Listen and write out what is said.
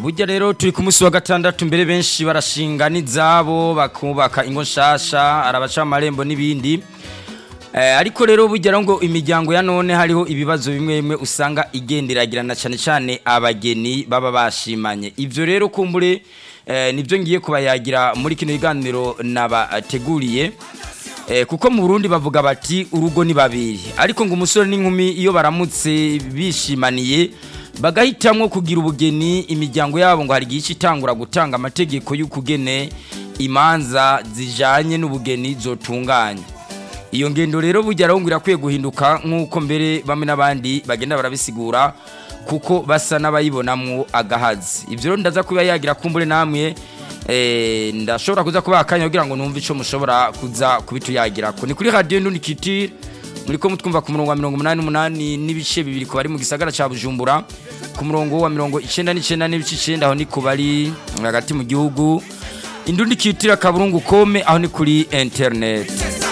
burya rero turi ku munsi wa gatandatu mbere benshi barashinga n'izabo bakubaka ingo nshasha arabaca amarembo n'ibindi Eh, ariko rero burya ngo imiryango ya none hariho ibibazo bimwe bimwe usanga igenderagirana cyane cyane abageni baba bashimanye ivyo rero kumbure eh, nivyo ngiye kubayagira muri kino kiganiro nabateguriye eh, kuko mu Burundi bavuga bati urugo ni babiri ariko ngo umusore n'inkumi iyo baramutse bishimaniye bagahitamwo kugira ubugeni imiryango yabo ngo hari igihe itangura gutanga amategeko y'ukugene imanza zijanye n'ubugeni zotunganya iyo ngendo rero burya rero ngo irakwiye guhinduka nk'uko mbere bamwe n'abandi bagenda barabisigura kuko basa n'abayibonamwo agahazi ibyo rero ndaza kuba yagira kumbure namwe eh, ndashobora kuza kubaha akanya kugira ngo numve ico mushobora kuza kubituyagirako ni kuri radio ndundi kitire muriko mutwumva ku murongo wa mirongo umunani n'umunani n'ibice bibiri ku bari mu gisagara ca bujumbura ku murongo wa mirongo icenda n'icenda n'ibice icenda aho ni ku bari hagati mu gihugu indundi kitire akaburungu kome aho ni kuri internet